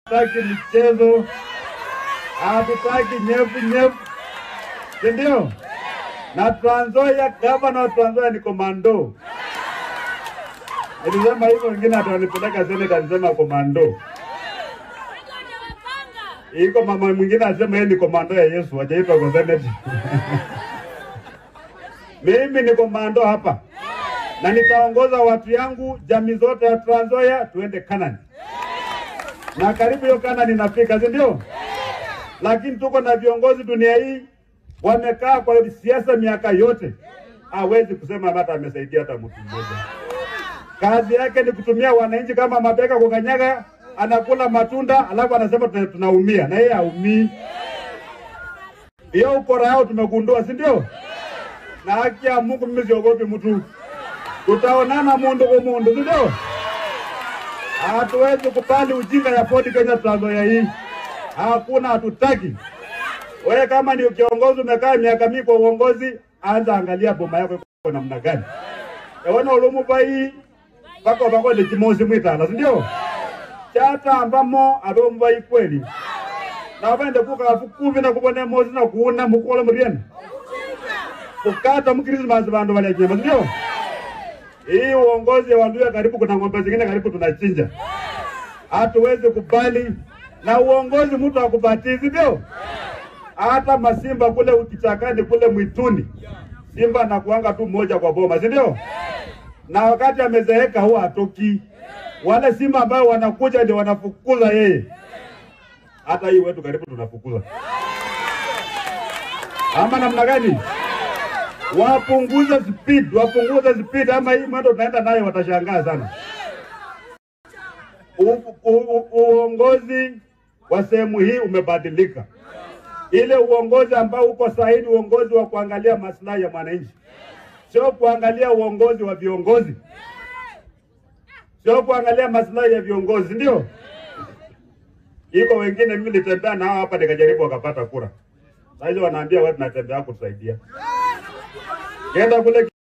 hatutaki michezo, hatutaki nyevu nyevu, si ndio? Na Trans Nzoia, gavana wa Trans Nzoia ni komando. Nilisema hivyo, wengine atanipeleka seneta, alisema komando. Iko mama mwingine asema yeye ni komando ya Yesu, hajaitwa kwa seneti. Mimi ni komando hapa na nitaongoza watu yangu jamii zote ya Trans Nzoia tuende Kanani, na karibu hiyo Kanani nafika, si ndio? Lakini tuko na viongozi dunia hii wamekaa kwa siasa miaka yote, hawezi kusema hata amesaidia hata mtu mmoja. Kazi yake ni kutumia wananchi kama mabega kukanyaga, anakula matunda alafu anasema tuna- tunaumia, na yeye haumii. Hiyo ukora yao tumegundua, si ndio? Na haki ya Mungu, mimi siogopi mtu, tutaonana mundu kwa mundu, si ndio? Hatuwezi kubali ujinga ya Ford Kenya Trans Nzoia hii, hakuna, hatutaki. Wewe kama ni kiongozi umekaa miaka mingi kwa uongozi, anza angalia boma yako iko namna gani. Ewana ulumu bai bako bako ni kimosi mwitala, si ndio? Chata ambamo abe mbai kweli. Na wende kuka fukuvi na kubone mozi na kuuna mukola muriena. Kukata mu Christmas bandu wale nyama, si ndio? Hii uongozi wa Luya karibu kuna ng'ombe zingine karibu tunachinja. Hatuwezi kubali na uongozi mtu akubatizi, ndio? hata masimba kule kichakani kule mwituni, simba anakuanga tu mmoja kwa boma, si ndio? Na wakati amezeeka huwa hatoki. Wale simba ambao wanakuja ndio wanafukuza yeye. Hata hii wetu karibu tunafukuza, ama namna gani? Wapunguze speed, wapunguze speed, ama hii mwendo tunaenda nayo watashangaa sana. U, u, u, uongozi wa sehemu hii umebadilika ile uongozi ambao uko sahihi, uongozi wa kuangalia maslahi ya mwananchi, sio kuangalia uongozi wa viongozi, sio kuangalia maslahi ya viongozi, ndio iko wengine. Mimi nilitembea nao hapa nikajaribu, wakapata kura. Sasa hizo wanaambia watu natembea kutusaidia, kenda kule